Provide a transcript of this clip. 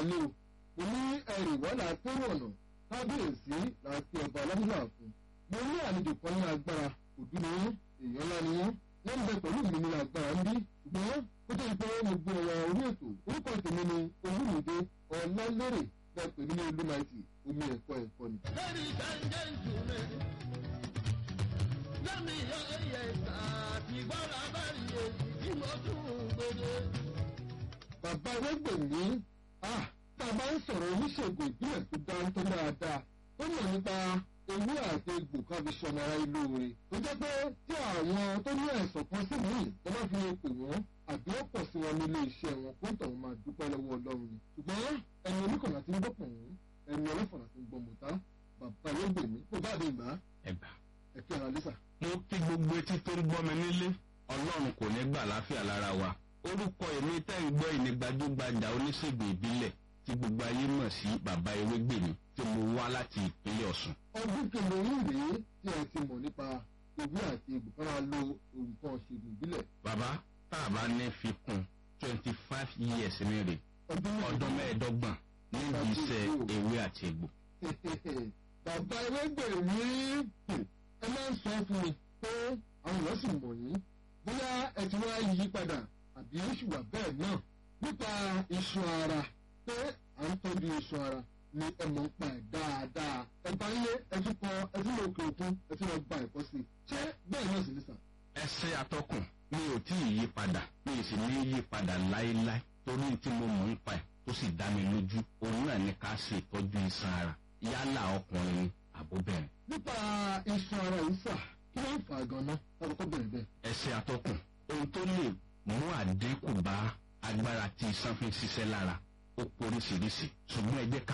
wọlé o mo ní ẹrì wọ́lá tẹ́rù ọ̀nà kábíyèsí láti ọba ọlọ́dúnrún àfún mo ní àlejò kan ní agbára òdú ni wọ́n èèyàn ńlá ni wọ́n wọ́n ń bẹ pẹ̀lú mi ní agbára ń bí ṣùgbọ́n ó jẹ́ pé mo gbé ọ̀rọ̀ orí ètò orúkọ tèmi ni olúmìdé ọ̀làlérè bẹ́ẹ̀ pè mí ní olúmaìtì omi ẹ̀kọ́ ẹ̀kọ́ ni. Ladies and gentlemen, lẹ́mi yẹ àtìgbọ́ra bá rí èyí tí mo tún gbèdé. bàbá ẹgbẹ̀mí ah tá a bá ń sọ̀rọ̀ oníṣègùn ìbílẹ̀ tó dáńtọ́ dáadáa tó mọ̀ nípa ewé àti egbò kan fi ṣọmọ ara ìlú rẹ̀ tó jẹ́ pé tí àwọn tó ní àìsàn kan sí míì tó bá fi pè wọ́n àbí ó pọ̀ sí wọn nílé iṣẹ́ wọn kó ń tọ̀hún máa dúpẹ́ lọ́wọ́ ọlọ́run ni ṣùgbọ́n ẹni oníkànnà ti ń gbọ́ pọ̀ wọ́n ẹni ọlọ́fọ̀nà ti ń gbọ́ mọ̀tá bàbá ẹgbẹ̀mí kó bá dé ìgbà ẹgbà. ẹ̀kẹ́ ara lẹ́sà. mo kí gbogbo etí tó ń gbọ́ mi nílé ọlọ́run kò ní gbà láfíà lára wa orúkọ èmi tẹ́ ń gbọ́ ìní gbajúgbajà oníṣègùn ìbílẹ̀ tí gbogbo ayé mọ̀ sí bàbá ewégbèmí tí mo wá láti ìpínlẹ̀ ọ̀sùn. ọdún kẹlẹ yìí rèé tí ẹ ti mọ̀ nípa ewé àti egbò kan máa lo nǹkan ṣègùn ìbílẹ̀ bàbá tá a bá ní fi kún twenty five years ní rè ọdún ọdún mẹ́ẹ̀ẹ́dọ́gbọ̀n níbi iṣẹ́ ewé àti egbò. bàbá ẹlẹgbẹ̀rún ẹ máa ń sọ fún mi pé àwọn èèyàn sì mọ̀ yín bóyá ẹ ti wá yí padà àbí ó sì wà bẹ́ẹ̀ náà nípa iṣan ara pé à ń tọ́jú iṣan ara ni ẹ mọ̀ ń pa ẹ̀ dáadáa ẹ bá ń lé ẹ tún kọ ẹ tún lọ òkè òkun ẹ tún lọ gba ẹ̀kọ́ sí i ṣé bẹ́ẹ̀ náà sì ní sàn. ẹsẹ atọkùn mi ò tí ì yí padà mi ì sì ní yí padà láéláé torí tí mo mọ̀ ń pa ẹ̀ tó sì dá mi lójú òun náà ní ká ṣe ìtọ́jú iṣan ara yálà ọkùnrin ni àbóbẹ̀rẹ̀. nípa iṣan ara yìí sà kí ló ń fà á gan-an lákòókò bẹ̀rẹ̀ bẹ́ẹ̀. ẹsẹ atọkùn ohun tó lè mú àdínkù bá agbára tí iṣan fi ń ṣiṣẹ́ lára ó poríṣiríṣi ṣùgbọ́n ẹ jẹ́ ká